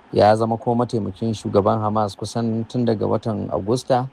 ya zama kuma mataimakin shugaban hamas kusan tun daga watan agusta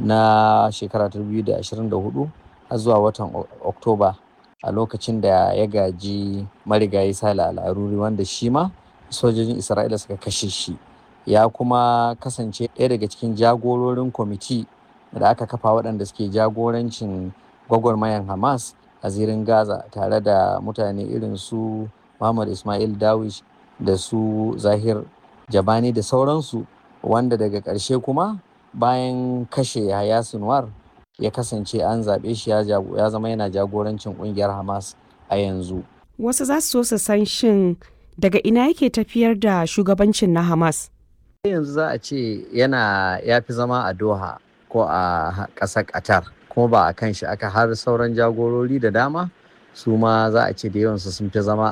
na shekara 2024 har zuwa watan oktoba a lokacin da ya gaji marigayi sale al'aruri wanda shi ma sojojin isra'ila suka kashe shi ya kuma kasance ɗaya daga cikin jagororin kwamiti da aka kafa waɗanda suke jagorancin gwagwarmayan hamas a zirin gaza tare da mutane irin su muhammad ismail dawish da su zahir jabani da sauransu wanda daga ƙarshe kuma bayan kashe yahaya sinwar ya kasance an zaɓe shi ya zama yana jagorancin ƙungiyar hamas a yanzu wasu za su so su san shin daga ina yake tafiyar da shugabancin na hamas yanzu za a ce yana ya fi zama a doha ko a ƙasar qatar kuma ba a kan shi aka har sauran jagorori da dama su ma za a ce da yawansu sun fi zama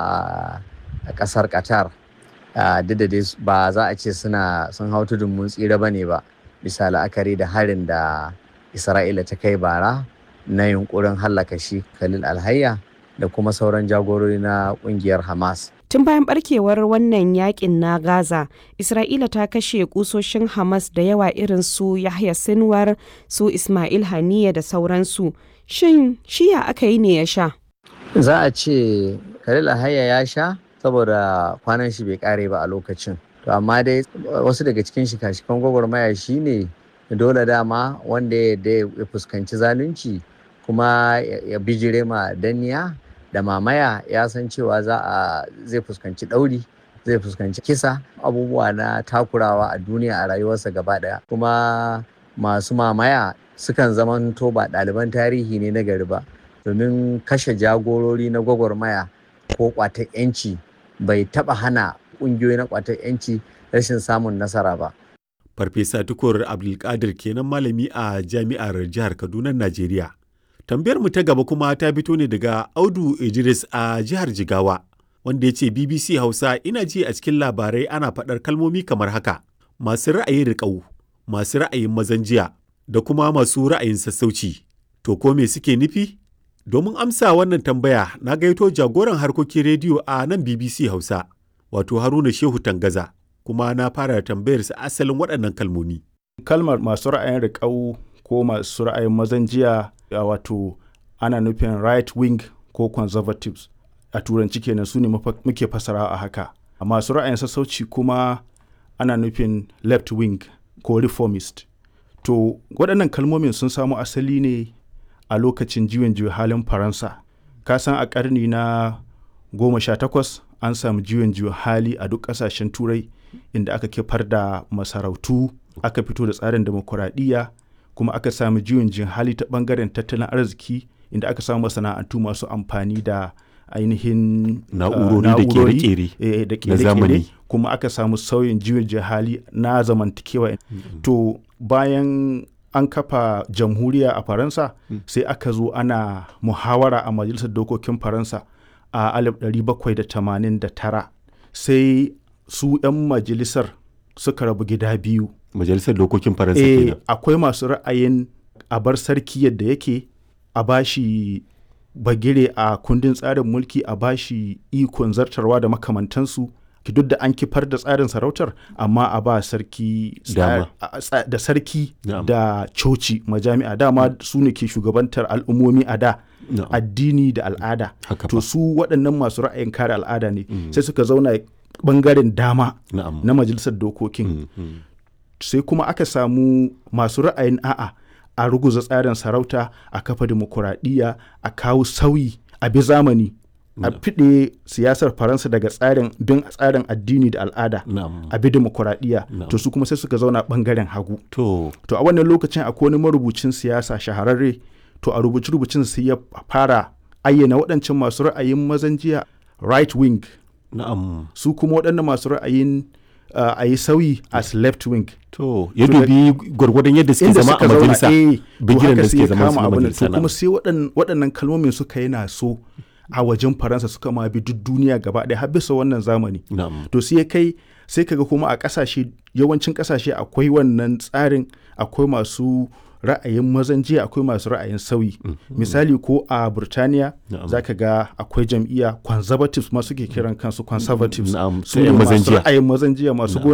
a ƙasar qatar duk da dai ba za a ce suna sun hau tudun mun tsira ba ne ba bisa la'akari da harin da isra'ila ta kai bara na yunkurin hallaka shi khalil alhayya da kuma sauran jagorori na kungiyar hamas tun bayan barkewar wannan yakin na gaza isra'ila ta kashe kusoshin hamas da yawa irin su yahya sinwar su ismail haniya da sauransu shin shiya aka yi ne ya sha za a ce khalil alhayya ya sha saboda kwanan shi bai kare ba a lokacin to amma dai wasu daga cikin shika-shikan gwagwarmaya shine dole dama wanda ya fuskanci zalunci kuma ya bijire ma danniya da mamaya ya san cewa za a zai fuskanci ɗauri zai fuskanci kisa abubuwa na takurawa a duniya a rayuwarsa gaba ɗaya kuma masu mamaya sukan zamanto ba ɗaliban tarihi ne na gari ba domin kashe jagorori na gwagwarmaya ko ƙwatar 'yanci bai taɓa hana ƙungiyoyi na ƙwatar 'yanci rashin samun nasara ba. Farfesa Tukur Abdulkadir kenan malami a jami'ar jihar Kaduna, Najeriya. Tambayar mu ta gaba kuma ta fito ne daga Audu Idris a jihar Jigawa, wanda ya ce BBC Hausa ina ji a cikin labarai ana faɗar kalmomi kamar haka, masu ra'ayin riƙau, masu ra'ayin mazan jiya, da kuma masu ra'ayin sassauci. To ko me suke nufi? Domin amsa wannan tambaya na gaito jagoran harkokin rediyo a nan BBC Hausa, wato Haruna Shehu Tangaza. kuma na fara tambayar sa asalin waɗannan kalmomi. Kalmar masu ra'ayin riƙau ko masu ra'ayin mazan jiya wato ana nufin right wing ko conservatives a turanci kenan su ne muke fasara a haka. Masu ra'ayin sassauci kuma ana nufin left wing ko reformist. To waɗannan kalmomin sun samo asali ne a lokacin juyin juya halin Faransa. Kasan a ƙarni na goma sha takwas an samu juyin juya hali a duk ƙasashen turai inda aka kifar da masarautu aka fito da tsarin demokuraɗiyya kuma aka samu juyin jin hali ta ɓangaren tattalin arziki inda aka samu masana'antu masu amfani da ainihin na'urori da kere-kere da kere-kere kuma aka samu sauyin juyin jin hali na zamantakewa to bayan an kafa jamhuriya a faransa sai aka zo ana muhawara a majalisar dokokin faransa a 1789 sai su 'yan majalisar suka rabu gida biyu. Majalisar dokokin Faransa e, kenan. Akwai masu ra'ayin a bar sarki yadda yake a bashi bagire a kundin tsarin mulki a bashi ikon zartarwa da makamantansu duk da an kifar da tsarin sarautar amma a ba sarki da sarki da coci majami'a dama su ne ke shugabantar al'ummomi a da addini da al'ada to su waɗannan masu ra'ayin kare al'ada ne sai suka zauna bangaren dama na majalisar dokokin sai kuma aka samu masu ra'ayin a'a a ruguza tsarin sarauta a kafa dimokuraɗiyya a kawo sauyi a bi zamani a fiɗe siyasar faransa daga tsarin bin tsarin addini da al'ada a bi dimokuraɗiyya to su kuma sai suka zauna bangaren hagu to a wannan lokacin akwai wani marubucin siyasa shahararre to a rubuce rubucin sai ya fara ayyana waɗancan masu ra'ayin mazan jiya right wing Na'am. Su kuma waɗannan masu ra'ayin uh, a yi sauyi as left wing. To, ya dubi gwargwadon yadda suke zama a majalisa bigiran da suke zama a majalisa. To kuma sai waɗannan kalmomin suka yi na so a wajen Faransa suka ma bi duk duniya gaba ɗaya har bisa wannan zamani. To sai kai sai kaga kuma a ƙasashe yawancin ƙasashe akwai wannan tsarin akwai masu ra'ayin mazan jiya akwai masu ra'ayin sauyi mm -hmm. misali ko a burtaniya za ka ga akwai jam'iyya conservatives masu ke kiran kansu conservatives mm -hmm. su ne masu ra'ayin mazan jiya masu